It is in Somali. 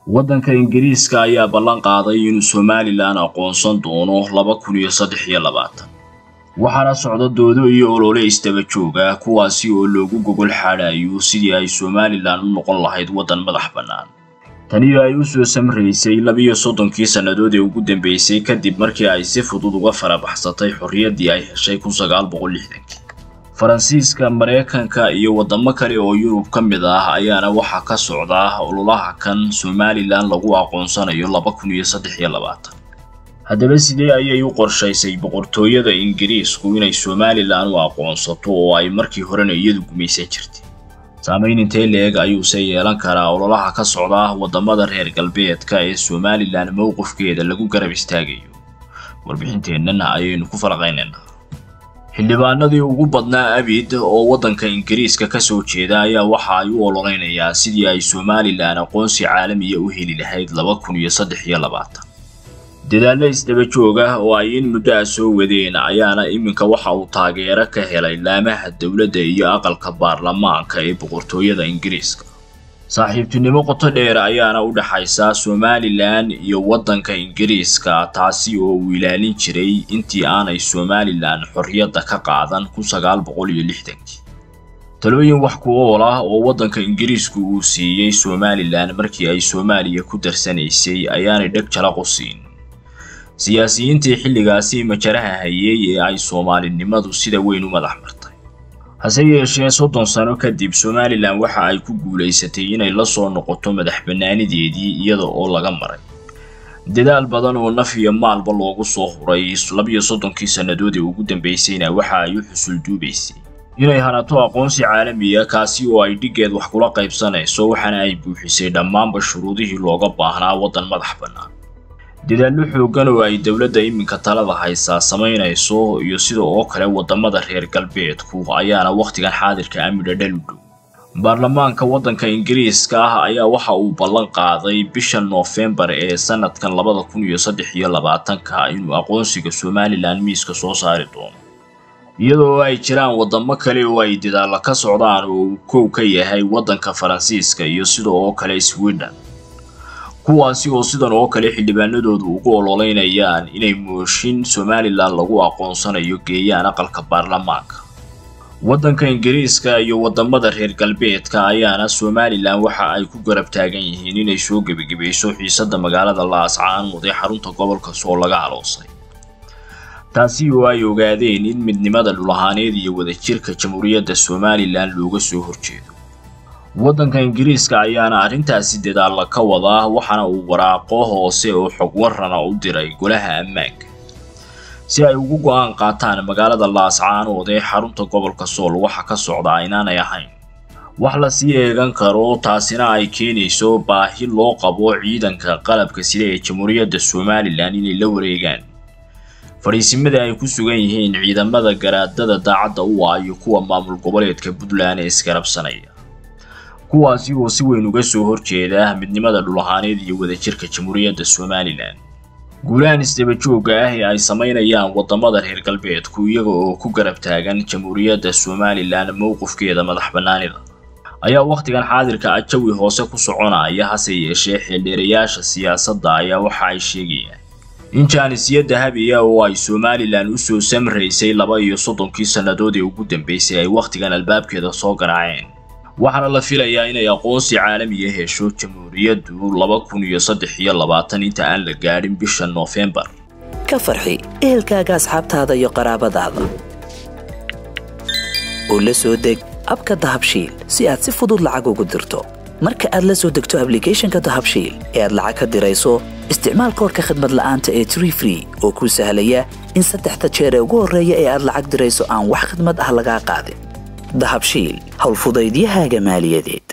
waddanka ingiriiska ayaa ballan qaaday inuu somalilan aqoonsan doono laba kun iyo saddex iyo labaatan waxaana socda doodo iyo olole isdaba jooga kuwaasi oo loogu gogol xaadhayo sidii ay somalilan u noqon lahayd waddan madax bannaan taniyo ay u soo samraysay labiyo soddonkii sannadood ee ugu dambeysay kadib markii ay si fudud uga farabaxsatay xorriyaddii ay heshay kun sagaal boqol lixdankii faransiiska maraykanka iyo waddamo kale oo yurub ka mid ah ayaana waxaa ka socda ololaha kan somalilan lagu aqoonsanayo laba kun iyo saddex iyo labaatan haddaba sidee ayay u qorshaysay boqortooyada ingiriisku inay somalilan u aqoonsato oo ay markii horena iyadu gumaysan jirtay saamayn intee leeg ayuuse yeelan karaa ololaha ka socda waddamada reer galbeedka ee somalilan mowqifkeeda lagu garab istaagayo warbixinteennana ayaynu ku falaqaynaynaa xildhibaanadii ugu badnaa abid oo waddanka ingiriiska ka soo jeeda ayaa waxa ay u ololeynayaan sidii ay somalilan aqoonsi caalamiya u heli lahayd laba kun iyo saddex iyo labaatan dadaallo isdaba joog ah oo ay in muddo ah soo wadeen ayaana iminka waxa uu taageero ka helay laamaha dowladda iyo aqalka baarlamaanka ee boqortooyada ingiriiska saaxiibtinimo qoto dheer ayaana u dhaxaysa somalilan iyo waddanka ingiriiska taasi oo uu ilaalin jiray intii aanay somalilan xorriyadda ka qaadan kun sagaal boqol iyo lixdankii talooyin wax ku ool ah oo waddanka ingiriisku uu siiyey somalilan markii ay soomaaliya ku darsanaysay ayaanay dheg jalaqu siin siyaasiyiintii xilligaasi majaraha hayay ee ay soomaalinimadu sida weyn u madax martay hase yeeshee soddon sano kadib somalilan waxa ay ku guulaysatay inay la soo noqoto madax bannaanideedii iyada oo laga maray dadaal badan oo naf iyo maalba loogu soo huray labiyo soddonkii sannadood ee ugu dambaysayna waxa ay u xusul duubaysay inay hanato aqoonsi caalamiya kaasi oo ay dhiggeed wax kula qaybsanayso waxaana ay buuxisay dhammaanba shuruudihii looga baahnaa waddan madax bannaan dadaallo xooggan oo ay dowladda iminka talada haysaa samaynayso iyo sida oo kale waddamada reer galbeedku ayaana wakhtigan xaadirka amidha dhal u dhow baarlamaanka waddanka ingiriiska ah ayaa waxa uu ballan qaaday bisha noofembar ee sanadkan labada kun iyo saddex iyo labaatanka inuu aqoonsiga somalilan miiska soo saari doono iyadoo ay jiraan waddamo kale oo ay dadaalla ka socdaan oo uu kow ka yahay waddanka faransiiska iyo sida oo kale sweden kuwaasi oo sidan oo kale xildhibaanadoodu ugu ololeynayaan inay mooshin somalilan lagu aqoonsanayo geeyaan aqalka baarlamaanka waddanka ingiriiska iyo waddamada reer galbeedka ayaana somalilan waxa ay ku garab taagan yihiin inay soo gebagebayso xiisadda magaalada laascaanood ee xarunta gobolka soo laga aloosay taasi oo ay ogaadeen in midnimada dhulahaaneed iyo wadajirka jamhuuriyadda somalilan looga soo horjeedo waddanka ingiriiska ayaana arrintaasi dadaalla ka wadaa waxaana uu waraaqo hoose oo xog warrana u diray golaha ammaanka si ay ugu go'aan qaataan magaalada laascaanood ee xarunta gobolka sool waxa ka socda inaanay ahayn wax la sii eegan karo taasina ay keenayso baahi loo qabo ciidanka qalabka sida ee jamhuuriyadda somalilan inay la wareegaan fadhiisimada ay ku sugan yihiin ciidamada garaadada daacadda u ah iyo kuwa maamul goboleedka puntland ee isgarabsanaya kuwaasi oo si weyn uga soo horjeeda midnimada dhulahaaneed iyo wadajirka jamhuuriyadda somalilan guulahan isdaba joogga ah ee ay samaynayaan waddamada reer galbeedku iyaga oo ku garab taagan jamhuuriyadda somalilan mowqifkeeda madax bannaanida ayaa wakhtigan xaadirka ah jawi hoose ku soconaya hase yeeshee xeeldheerayaasha siyaasadda ayaa waxa ay sheegayaan in jaanisyo dahabiya oo ay somalilan u soo samraysay laba iyo soddonkii sannadood ee ugu dambaysay ay wakhtigan albaabkeeda soo garaaceen waxaana la filayaa inay aqoonsi caalamiya hesho jamhuuriyaddu laba kun iyo saddex iyo labaatan inta aan la gaadhin bisha noofembar ka farxi ehelkaaga asxaabtaada iyo qaraabadaada oo la soo deg abka dahabshiil si aad si fudud lacag ugu dirto marka aad la soo degto ablicathonka dahabshiil ee aad lacag ka dirayso isticmaal koorka khadmad la'aanta ee tree free oo kuu sahlaya in saddexda jeer ee ugu horreeya ee aad lacag dirayso aan wax khadmad ah lagaa qaadin dahabshiil howlfudaydiyahaaga maaliyadeed